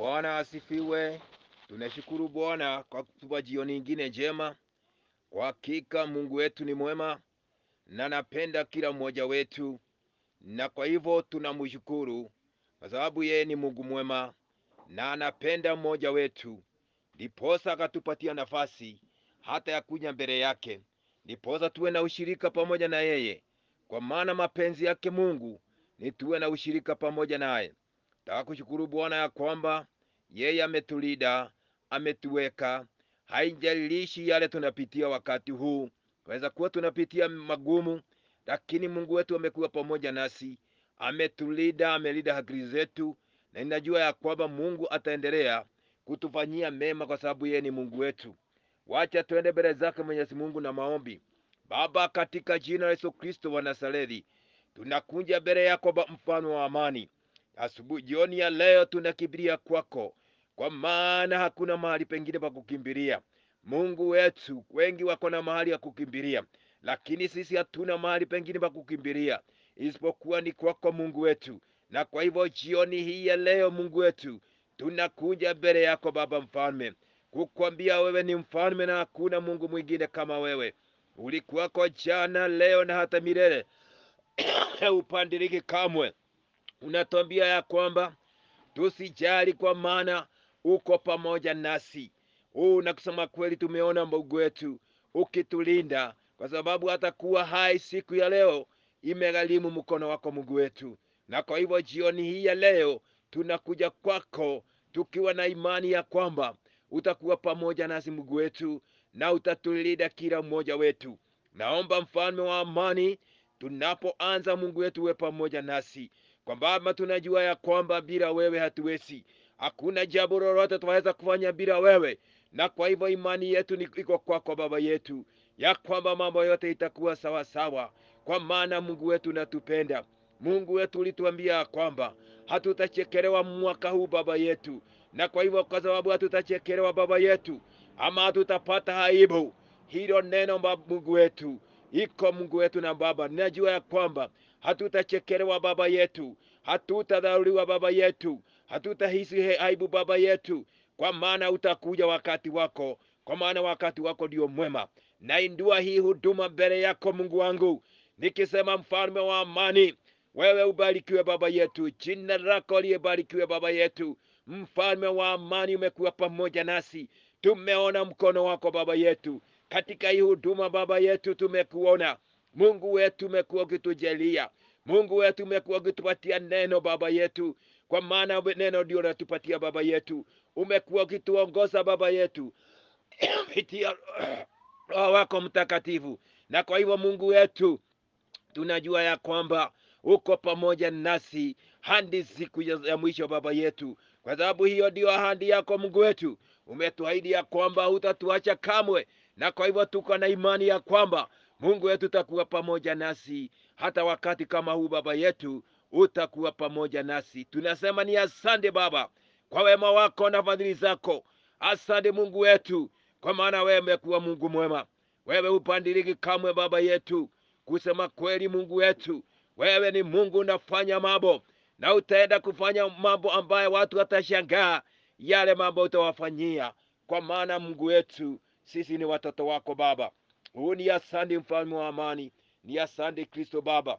Bwana asifiwe. Tunashukuru Bwana kwa kutupa jioni ingine njema. Kwa hakika Mungu wetu ni mwema na anapenda kila mmoja wetu, na kwa hivyo tunamshukuru kwa sababu yeye ni Mungu mwema na anapenda mmoja wetu, ndiposa akatupatia nafasi hata ya kuja mbele yake, ndiposa tuwe na ushirika pamoja na yeye, kwa maana mapenzi yake Mungu ni tuwe na ushirika pamoja naye. Nataka kushukuru Bwana ya kwamba yeye ametulinda, ametuweka. Haijalishi yale tunapitia wakati huu, tunaweza kuwa tunapitia magumu, lakini Mungu wetu amekuwa pamoja nasi, ametulinda, amelinda akili zetu, na ninajua ya kwamba Mungu ataendelea kutufanyia mema, kwa sababu yeye ni Mungu wetu. Wacha tuende mbele zake Mwenyezi Mungu na maombi. Baba, katika jina la Yesu Kristo wa Nazareti, tunakuja mbele yako Baba, mfano wa amani. Asubuhi jioni ya leo tunakimbilia kwako, kwa maana hakuna mahali pengine pa kukimbilia. Mungu wetu, wengi wako na mahali ya kukimbilia, lakini sisi hatuna mahali pengine pa kukimbilia isipokuwa ni kwako Mungu wetu. Na kwa hivyo jioni hii ya leo, Mungu wetu, tunakuja mbele yako Baba mfalme, kukwambia wewe ni mfalme na hakuna Mungu mwingine kama wewe. Ulikuwako jana, leo na hata milele upandiriki kamwe. Unatuambia ya kwamba tusijali, kwa maana uko pamoja nasi. Huu na kusema kweli, tumeona Mungu wetu ukitulinda, kwa sababu hata kuwa hai siku ya leo imegharimu mkono wako Mungu wetu. Na kwa hivyo jioni hii ya leo tunakuja kwako tukiwa na imani ya kwamba utakuwa pamoja nasi Mungu wetu, na utatulinda kila mmoja wetu. Naomba mfalme wa amani, tunapoanza Mungu wetu uwe pamoja nasi, kwa Baba tunajua ya kwamba bila wewe hatuwezi, hakuna jambo lolote tunaweza kufanya bila wewe, na kwa hivyo imani yetu ni iko kwako Baba yetu, ya kwamba mambo yote itakuwa sawa sawa, kwa maana Mungu wetu unatupenda. Mungu wetu ulituambia ya kwamba hatutachekelewa mwaka huu Baba yetu, na kwa hivyo kwa sababu hatutachekelewa Baba yetu, ama hatutapata aibu, hilo neno Baba Mungu wetu iko Mungu wetu na Baba, ninajua ya kwamba hatutachekelewa Baba yetu, hatutadharauliwa Baba yetu, hatutahisi aibu Baba yetu, kwa maana utakuja wakati wako, kwa maana wakati wako ndio mwema. Naindua hii huduma mbele yako Mungu wangu, nikisema mfalme wa amani, wewe ubarikiwe Baba yetu, jina lako liyebarikiwe Baba yetu. Mfalme wa amani, umekuwa pamoja nasi, tumeona mkono wako Baba yetu katika hii huduma Baba yetu, tumekuona Mungu wetu, umekuwa ukitujalia Mungu wetu, umekuwa ukitupatia neno Baba yetu, kwa maana neno ndio unatupatia Baba yetu. Umekuwa ukituongoza Baba yetu kupitia Roho wako Mtakatifu, na kwa hivyo Mungu wetu tunajua ya kwamba uko pamoja nasi hadi siku ya ya mwisho Baba yetu, kwa sababu hiyo ndio ahadi yako Mungu wetu. Umetuahidi ya kwamba hutatuacha kamwe, na kwa hivyo tuko na imani ya kwamba Mungu wetu utakuwa pamoja nasi hata wakati kama huu. Baba yetu utakuwa pamoja nasi. Tunasema ni asante Baba kwa wema wako na fadhili zako. Asante Mungu wetu, kwa maana wewe umekuwa Mungu mwema, wewe hupandiriki kamwe Baba yetu. Kusema kweli, Mungu wetu, wewe ni Mungu unafanya mambo na utaenda kufanya mambo ambayo watu watashangaa yale mambo utawafanyia, kwa maana Mungu wetu, sisi ni watoto wako Baba. Huu ni asante, mfalme wa amani, ni asante Kristo Baba.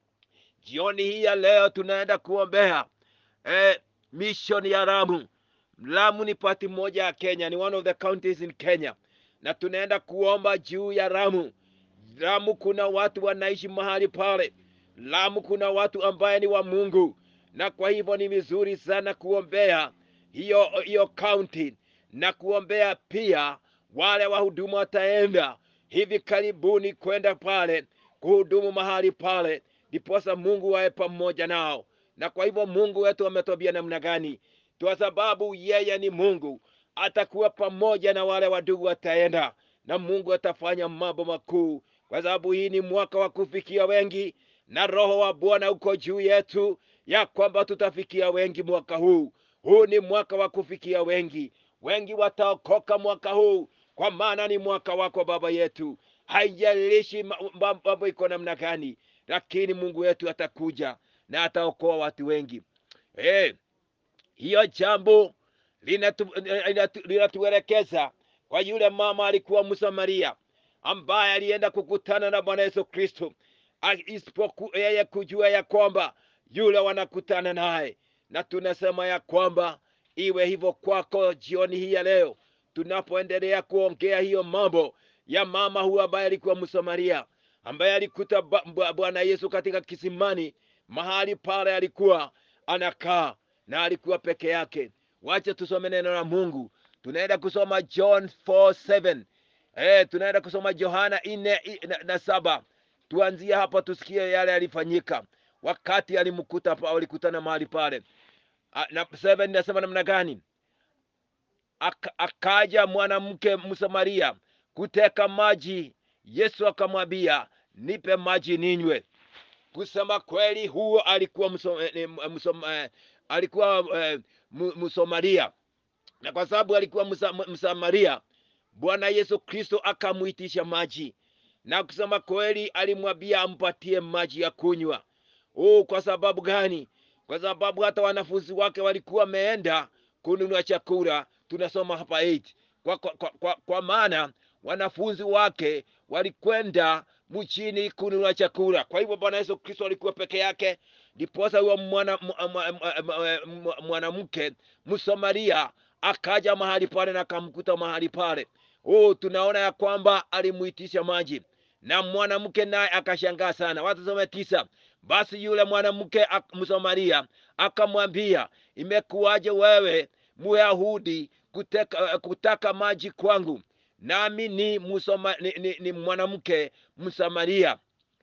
Jioni hii ya leo tunaenda kuombea eh, mission ya Lamu. Lamu ni pati moja ya Kenya, ni one of the counties in Kenya, na tunaenda kuomba juu ya Lamu. Lamu kuna watu wanaishi mahali pale. Lamu kuna watu ambaye ni wa Mungu, na kwa hivyo ni vizuri sana kuombea hiyo hiyo county na kuombea pia wale wahudumu wataenda hivi karibuni kwenda pale kuhudumu mahali pale, ndiposa Mungu wawe pamoja nao. Na kwa hivyo Mungu wetu ametwambia namna gani? Kwa sababu yeye ni Mungu, atakuwa pamoja na wale wadugu wataenda, na Mungu atafanya mambo makuu, kwa sababu hii ni mwaka wa kufikia wengi, na Roho wa Bwana uko juu yetu, ya kwamba tutafikia wengi mwaka huu. Huu ni mwaka wa kufikia wengi, wengi wataokoka mwaka huu, kwa maana ni mwaka wako Baba yetu. Haijalishi ma- mambo iko namna gani, lakini Mungu wetu atakuja na ataokoa watu wengi. Eh, hiyo jambo linatu- linatu- linatuelekeza kwa yule mama alikuwa Msamaria ambaye alienda kukutana na Bwana Yesu Kristo, A- isipoku yeye kujua ya kwamba yule wanakutana naye, na tunasema ya kwamba iwe hivyo kwako jioni hii ya leo, tunapoendelea kuongea hiyo mambo ya mama huyu ambaye alikuwa Msamaria, ambaye alikuta ba- ba- Bwana Yesu katika kisimani, mahali pale alikuwa anakaa na alikuwa peke yake. Wacha tusome neno la Mungu. Tunaenda kusoma John 4:7. Eh, tunaenda kusoma Yohana nne i- na, na saba. Tuanzie hapa tusikie yale yalifanyika wakati alimkuta pa- walikutana mahali pale. A- Na 7 nasema namna gani? Aka, akaja mwanamke Msamaria kuteka maji. Yesu akamwambia, nipe maji ninywe. Kusema kweli, huo alikuwa mso, eh, eh, msom, eh, alikuwa eh, mu- Msamaria, na kwa sababu alikuwa Msa- Msamaria, Bwana Yesu Kristo akamuitisha maji, na kusema kweli, alimwambia ampatie maji ya kunywa. Oh, kwa sababu gani? Kwa sababu hata wanafunzi wake walikuwa wameenda kununua chakula. Tunasoma hapa 8 kwa, kwa, kwa, kwa, kwa maana wanafunzi wake walikwenda mchini kununua chakula. Kwa hivyo Bwana Yesu Kristo alikuwa peke yake, ndiposa huyo mwana- mwa- mwa- mwa- mwa- mwa- mwanamke Msamaria akaja mahali pale na akamkuta mahali pale. Oh, tunaona ya kwamba alimuitisha maji na mwanamke naye akashangaa sana. Watasome tisa. Basi yule mwanamke ak- Msamaria akamwambia, imekuwaje wewe Myahudi kuteka, kutaka maji kwangu, nami ni, musoma, ni, ni, ni mwanamke Msamaria?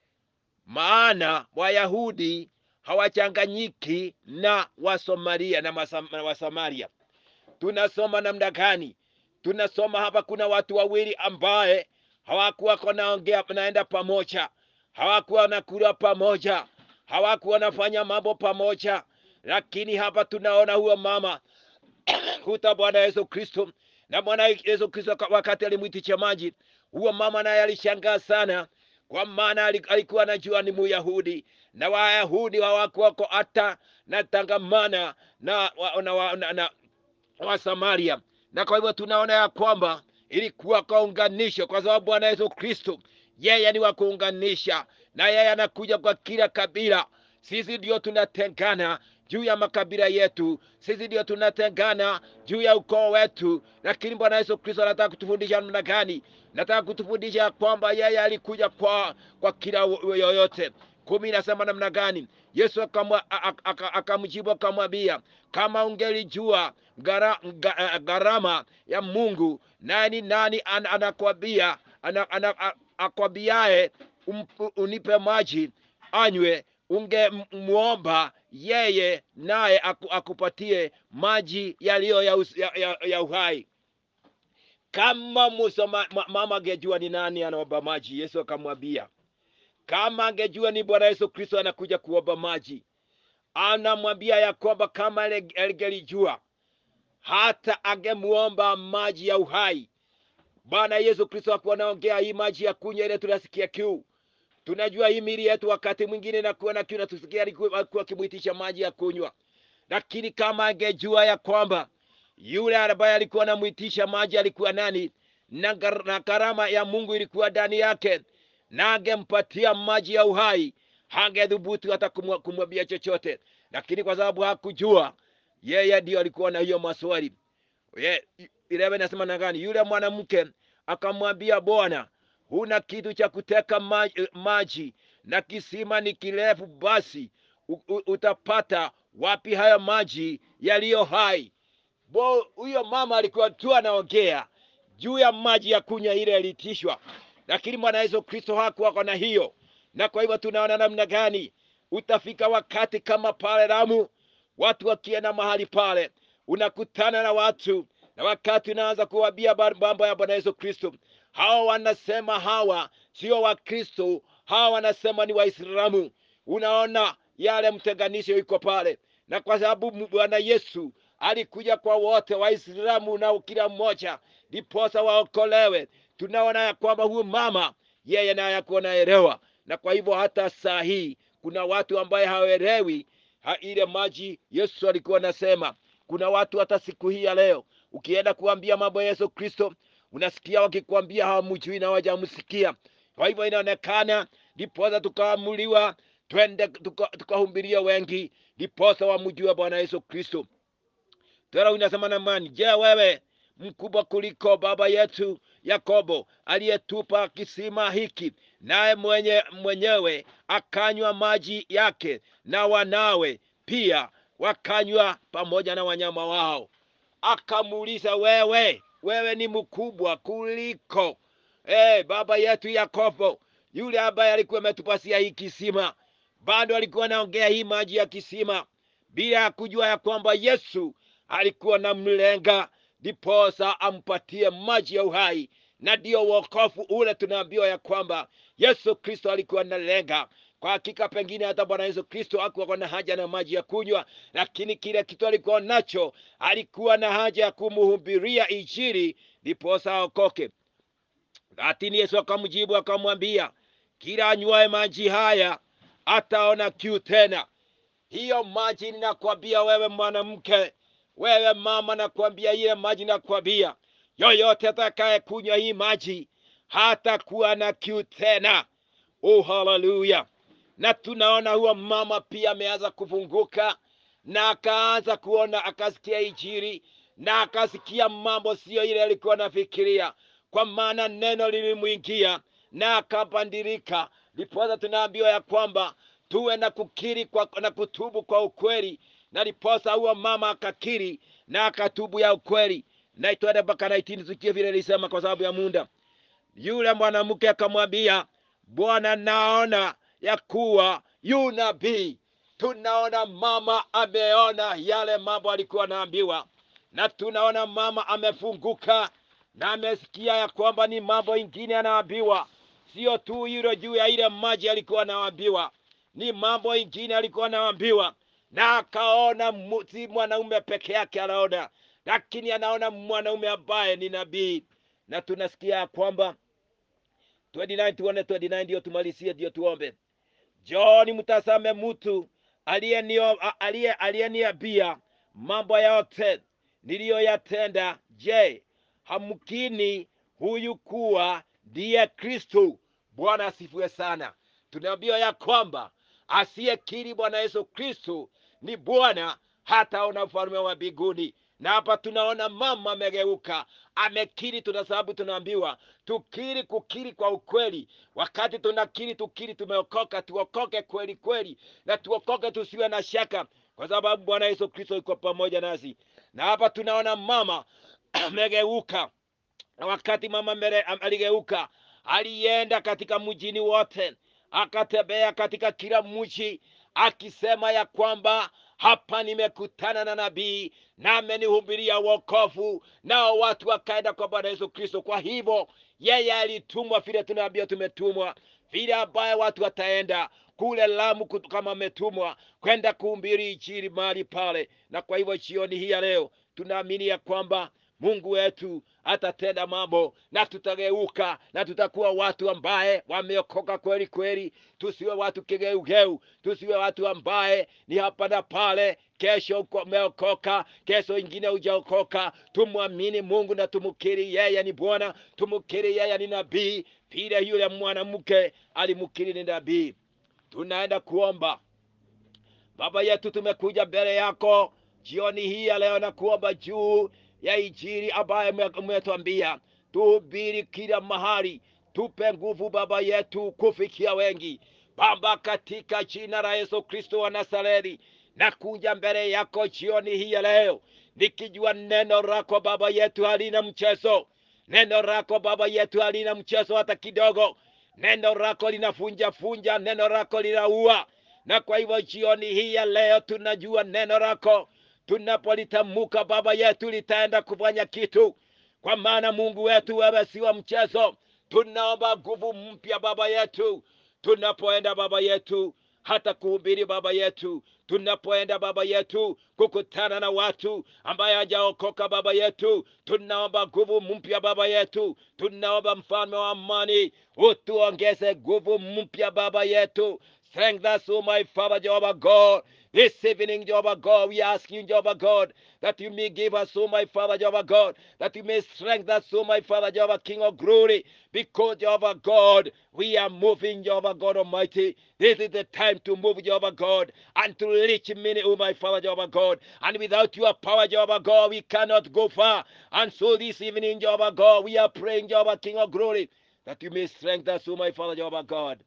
Maana Wayahudi hawachanganyiki na Wasamaria na, Masam, na Wasamaria. Tunasoma namna gani? Tunasoma hapa, kuna watu wawili ambaye hawakuwa wanaongea naenda pamoja, hawakuwa wanakula pamoja, hawakuwa wanafanya mambo pamoja, lakini hapa tunaona huyo mama kuta Bwana Yesu Kristo na Bwana Yesu Kristo ka- wakati alimwitisha maji, huyo mama naye alishangaa sana, kwa maana ali- alikuwa anajua ni Muyahudi na Wayahudi hawakuwako hata na tangamana na, wa- na, wa- na, na wa Samaria, na kwa hivyo tunaona ya kwamba ilikuwa kaunganisho, kwa sababu Bwana Yesu Kristo yeye ni wa kuunganisha, na yeye anakuja kwa kila kabila. Sisi ndio tunatengana juu ya makabila yetu, sisi ndio tunatengana juu ya ukoo wetu, lakini Bwana Yesu Kristo anataka kutufundisha namna gani? Nataka kutufundisha ya kwamba yeye alikuja kwa kwa kila yoyote. kumi inasema namna gani? Yesu akamwa- a- a- aka- akamjibu akamwambia, kama ungelijua gara- nga- eh, gharama ya Mungu, nani nani an- anakwambia ana, ana, a- akwambiaye ump- unipe maji anywe, ungemwomba yeye naye aku, akupatie maji yaliyo ya, us- ya, ya, ya uhai. Kama Musa ma, ma, mama angejua ni nani anaomba maji, Yesu akamwambia kama angejua ni Bwana Yesu Kristo anakuja kuomba maji, anamwambia ya kwamba kama ale- angelijua hata angemuomba maji ya uhai. Bwana Yesu Kristo akuwa anaongea hii maji ya kunywa ile tunasikia kiu. Tunajua hii mili yetu wakati mwingine nakuwa na kiu na tusikia alikuwa alikuwa akimwitisha maji ya kunywa, lakini kama angejua ya kwamba yule ambaye alikuwa anamwitisha maji alikuwa nani na gar- na karama ya Mungu ilikuwa ndani yake, na angempatia maji ya uhai, hangedhubutu hata kumwa- kumwambia chochote, lakini kwa sababu hakujua, yeye ndio alikuwa na hiyo maswali. Ye- Eleven nasema na gani? Yule mwanamke akamwambia, Bwana, huna kitu cha kuteka maji, maji na kisima ni kirefu, basi u- u- utapata wapi haya maji yaliyo hai? Bo, huyo mama alikuwa tu anaongea juu ya maji ya kunywa ile yalitishwa, lakini Bwana Yesu Kristo hakuwa na hiyo, na kwa hivyo tunaona namna gani utafika wakati kama pale Lamu, watu wakienda mahali pale, unakutana na watu na wakati unaanza kuwambia ba- mambo ya Bwana Yesu Kristo, hawa wanasema hawa sio Wakristo, hawa wanasema ni Waislamu. Unaona yale mtenganisho iko pale, na kwa sababu m- Bwana Yesu alikuja kwa wote, Waislamu na kila mmoja, ndiposa waokolewe. Tunaona ya kwamba huyu mama yeye naye akuwa naelewa, na kwa hivyo hata saa hii kuna watu ambaye hawaelewi ha, ile maji Yesu alikuwa anasema kuna watu hata siku hii ya leo ukienda kuambia mambo ya yesu kristo unasikia wakikwambia hawamjui na hawajamsikia kwa hivyo inaonekana ndiposa tukaamuliwa twende tukahubiria tuka wengi ndiposa wamjue bwana yesu kristo tena unasema namani je wewe mkubwa kuliko baba yetu yakobo aliyetupa kisima hiki naye mwenye mwenyewe akanywa maji yake na wanawe pia wakanywa pamoja na wanyama wao akamuuliza wewe wewe ni mkubwa kuliko hey, baba yetu yakobo yule ambaye alikuwa ametupasia hii kisima bado alikuwa anaongea hii maji ya kisima bila ya kujua ya kwamba yesu alikuwa na mlenga ndiposa ampatie maji ya uhai na ndiyo wokofu ule tunaambiwa ya kwamba yesu kristo alikuwa na lenga kwa hakika pengine hata bwana yesu kristo akuwa na haja na maji ya kunywa lakini kile kitu alikuwa nacho alikuwa na haja ya kumuhubiria ijiri ndiposa aokoke lakini yesu akamjibu akamwambia kila anywaye maji haya ataona kiu tena hiyo maji ninakwambia wewe mwanamke wewe mama nakwambia ile maji nakwambia yoyote atakaye kunywa hii maji hatakuwa na kiu tena oh haleluya na tunaona huyo mama pia ameanza kufunguka na akaanza kuona akasikia ijiri na akasikia mambo siyo ile alikuwa anafikiria kwa maana neno lilimwingia na akabadilika ndiposa tunaambiwa ya kwamba tuwe na kukiri kwa, na kutubu kwa ukweli na ndiposa huyo mama akakiri na akatubu ya ukweli na twende mpaka naitini tukie vile lisema kwa sababu ya munda yule mwanamke akamwambia bwana naona ya kuwa yu nabii tunaona mama ameona yale mambo alikuwa anaambiwa na tunaona mama amefunguka na amesikia ya kwamba ni mambo ingine anaambiwa sio tu hilo juu ya ile maji alikuwa anaambiwa ni mambo ingine alikuwa anaambiwa na akaona si mwanaume peke yake anaona lakini anaona mwanaume ambaye ni nabii na tunasikia ya kwamba 29 tuone 29 ndio tumalizie ndio tuombe joni mtazame mtu aliyeniambia mambo yote niliyoyatenda je hamkini huyu kuwa ndiye kristo bwana asifiwe sana tunaambiwa ya kwamba asiyekiri bwana yesu kristo ni bwana hataona ufalme wa mbinguni na hapa tunaona mama amegeuka amekiri tuna sababu tunaambiwa tukiri kukiri kwa ukweli wakati tunakiri tukiri tumeokoka tuokoke kweli kweli na tuokoke tusiwe na shaka kwa sababu bwana yesu kristo iko pamoja nasi na hapa tunaona mama amegeuka na wakati mama mbele aligeuka alienda katika mjini wote akatembea katika kila mji akisema ya kwamba hapa nimekutana na nabii na amenihubiria wokovu nao watu wakaenda kwa bwana yesu kristo kwa hivyo yeye alitumwa vile tunaambia tumetumwa vile ambaye watu wataenda kule lamu kama ametumwa kwenda kuhumbiri injili mahali pale na kwa hivyo jioni hii ya leo tunaamini ya kwamba mungu wetu atatenda mambo na tutageuka na tutakuwa watu ambaye wameokoka kweli kweli tusiwe watu kigeugeu tusiwe watu ambaye ni hapa na pale kesho umeokoka kesho ingine hujaokoka tumwamini mungu na tumukiri yeye ni bwana tumukiri yeye ni nabii vile yule mwanamke alimukiri ni nabii tunaenda kuomba baba yetu tumekuja mbele yako jioni hii ya leo na kuomba juu ya injili ambaye umetwambia tuhubiri kila mahali tupe nguvu baba yetu kufikia wengi baba katika jina la yesu kristo wa nazareti na kuja mbele yako jioni hii ya leo nikijua neno lako baba yetu halina mchezo neno lako baba yetu halina mchezo hata kidogo neno lako linafunja funja neno lako linaua na kwa hivyo jioni hii ya leo tunajua neno lako tunapolitamuka baba yetu litaenda kufanya kitu kwa maana mungu wetu wewe si wa mchezo tunaomba nguvu mpya baba yetu tunapoenda baba yetu hata kuhubiri baba yetu tunapoenda baba yetu kukutana na watu ambaye hajaokoka baba yetu tunaomba nguvu mpya baba yetu tunaomba mfalme wa amani utuongeze nguvu mpya baba yetu strengthen us, oh my Father, Jehovah God. This evening, Jehovah God, we ask you, Jehovah God, that you may give us, oh my Father, Jehovah God, that you may strengthen us, oh my Father, Jehovah King of glory, because, Jehovah God, we are moving, Jehovah God Almighty. This is the time to move, Jehovah God, and to reach many, oh my Father, Jehovah God. And without your power, Jehovah God, we cannot go far. And so this evening, Jehovah God, we are praying, Jehovah King of glory, that you may strengthen us, oh my Father, Jehovah God.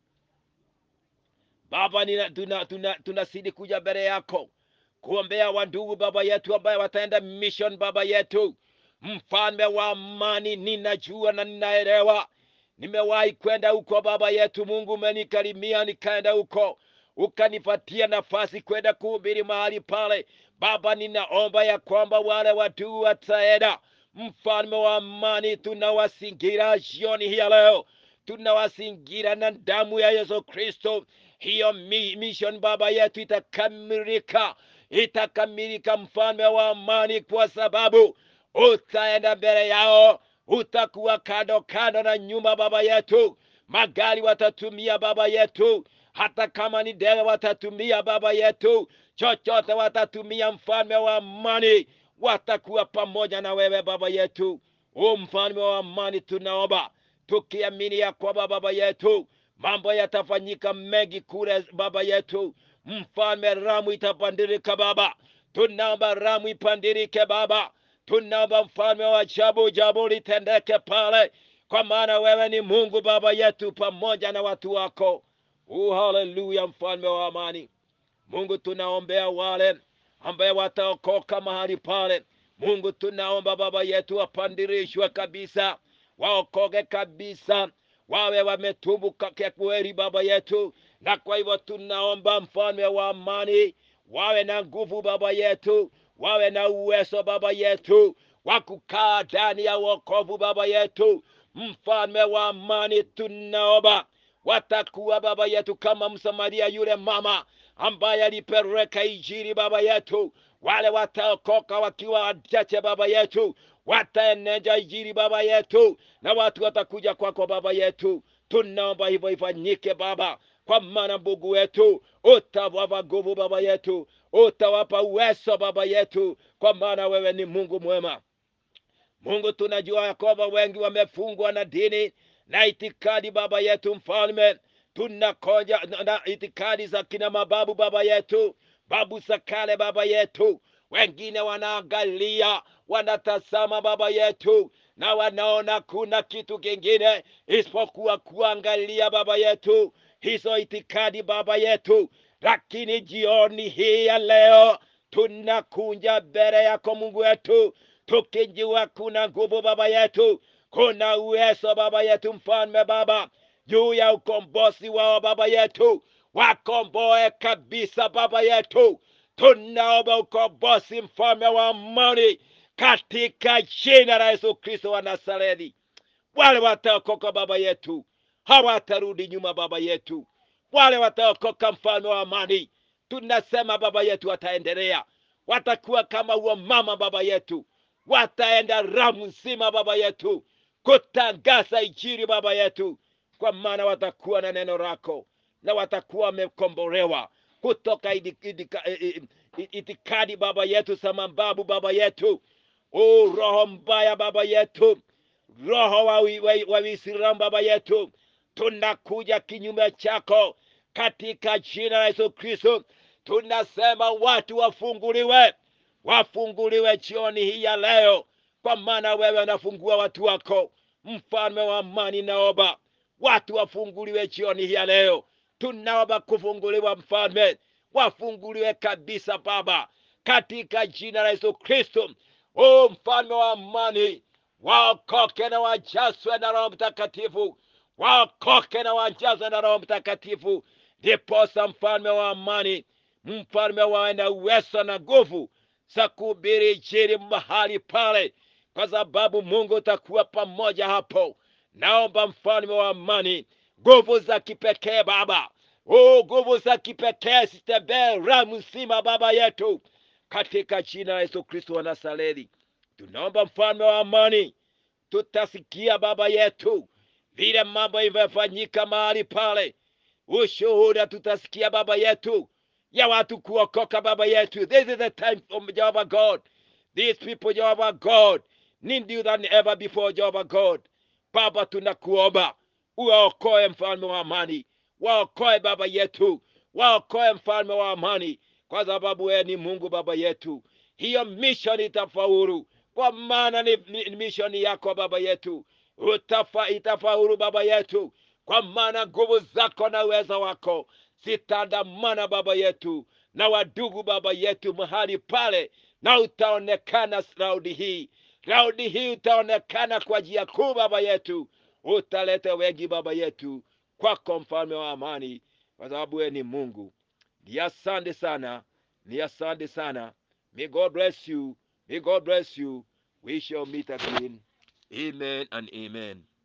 Baba, nina- tuna- tuna- tunazidi kuja mbele yako kuombea wandugu baba yetu ambaye wataenda mission baba yetu mfalme wa amani ninajua na ninaelewa nimewahi kwenda huko baba yetu mungu umenikarimia nikaenda huko ukanipatia nafasi kwenda kuhubiri mahali pale baba ninaomba ya kwamba wale watu wataenda mfalme wa amani tunawasingira jioni hii ya leo tunawasingira na damu ya yesu kristo hiyo mi- mission baba yetu itakamilika itakamilika mfalme wa amani kwa sababu utaenda mbele yao utakuwa kando kando na nyuma baba yetu magari watatumia baba yetu hata kama ni ndege watatumia baba yetu chochote watatumia mfalme wa amani watakuwa pamoja na wewe baba yetu o mfalme wa amani tunaomba tukiamini ya kwamba baba yetu mambo yatafanyika mengi kule baba yetu mfalme ramu itapandirika baba tunaomba ramu ipandirike baba tunaomba mfalme wa jabu jabu litendeke pale kwa maana wewe ni mungu baba yetu pamoja na watu wako u haleluya mfalme wa amani mungu tunaombea wale ambaye wataokoka mahali pale mungu tunaomba baba yetu wapandirishwe kabisa waokoke kabisa wawe wametubu kwa kweli baba yetu na kwa hivyo tunaomba mfalme wa amani wawe na nguvu baba yetu wawe na uwezo baba yetu wa kukaa ndani ya wokovu baba yetu mfalme wa amani tunaomba watakuwa baba yetu kama msamaria yule mama ambaye alipeleka injili baba yetu wale wataokoka wakiwa wachache baba yetu wataeneza injili baba yetu na watu watakuja kwako baba yetu tunaomba hivyo ifanyike baba kwa maana mungu wetu utawapa nguvu baba yetu utawapa uwezo baba yetu kwa maana wewe ni mungu mwema mungu tunajua ya kwamba wengi wamefungwa na dini na itikadi baba yetu mfalme tunakoja na, na itikadi za kina mababu baba yetu babu za kale baba yetu wengine wanaangalia wanatazama baba yetu na wanaona kuna kitu kingine isipokuwa kuangalia baba yetu hizo itikadi baba yetu lakini jioni hii ya leo tunakunja mbele yako mungu wetu tukijua kuna nguvu baba yetu kuna uwezo baba yetu mfalme baba juu ya ukombozi wao baba yetu wakomboe kabisa baba yetu tunaomba ukombozi mfalme wa amani katika jina la yesu kristo wa nazareti wale wataokoka baba yetu hawatarudi nyuma baba yetu wale wataokoka mfalme wa amani tunasema baba yetu wataendelea watakuwa kama huo mama baba yetu wataenda ramu nzima baba yetu kutangaza injili baba yetu kwa maana watakuwa na neno lako na watakuwa wamekombolewa kutoka idi- idika- i- i- itikadi baba yetu za mababu baba yetu o roho mbaya baba yetu roho wa wi- wa- wa Uislamu baba yetu tunakuja kinyume chako katika jina la Yesu Kristo tunasema watu wafunguliwe wafunguliwe jioni hii ya leo kwa maana wewe unafungua watu wako mfalme wa amani naomba watu wafunguliwe jioni hii ya leo tunaomba kufunguliwa mfalme wafunguliwe kabisa baba katika jina la yesu kristo o mfalme wa amani waokoke na wajazwe na roho mtakatifu waokoke na wajazwe na roho mtakatifu ndiposa mfalme wa amani mfalme wawe na uwezo na nguvu za kuhubiri injili mahali pale kwa sababu mungu utakuwa pamoja hapo naomba mfalme wa amani nguvu za kipekee baba o nguvu za kipekee zitembee ramu nzima baba yetu katika jina la yesu kristo wa nazareti tunaomba mfalme wa amani tutasikia baba yetu vile mambo imefanyika mahali pale ushuhuda tutasikia baba yetu ya watu kuokoka baba yetu this is the time for Jehovah God these people Jehovah God need you than ever before Jehovah God baba tunakuomba uwaokoe mfalme wa amani waokoe baba yetu waokoe mfalme wa amani kwa sababu wewe ni mungu baba yetu hiyo mission itafaulu kwa maana ni, ni, ni mission yako baba yetu Utafa, itafaulu baba yetu kwa maana nguvu zako na uweza wako zitaandamana baba yetu na wadugu baba yetu mahali pale na utaonekana raudi hii raudi hii utaonekana kwa njia kuu baba yetu utaleta wengi baba yetu kwako mfalme wa amani kwa sababu wewe ni mungu ni asante sana ni asante sana may god bless you may god bless you we shall meet again amen and amen